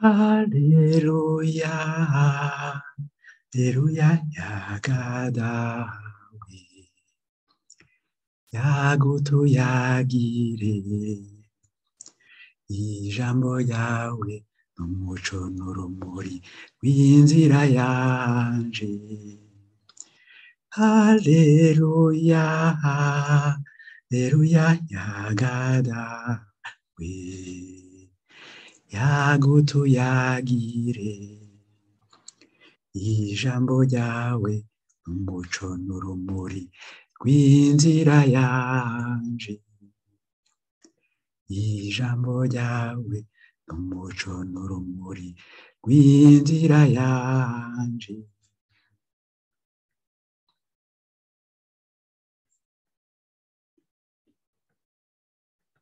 Haleluya, Haleluya, yagadawe, yagutuyagire, ijambo yawe n'umuco n'urumuri rw'inzira yanje. Haleluya, Haleluya, yagadawe, yagutuyagire, ijambo ryawe n'umuco n'urumuri rw'inzira yanje. Ijambo ryawe n'umuco n'urumuri rw'inzira yanje.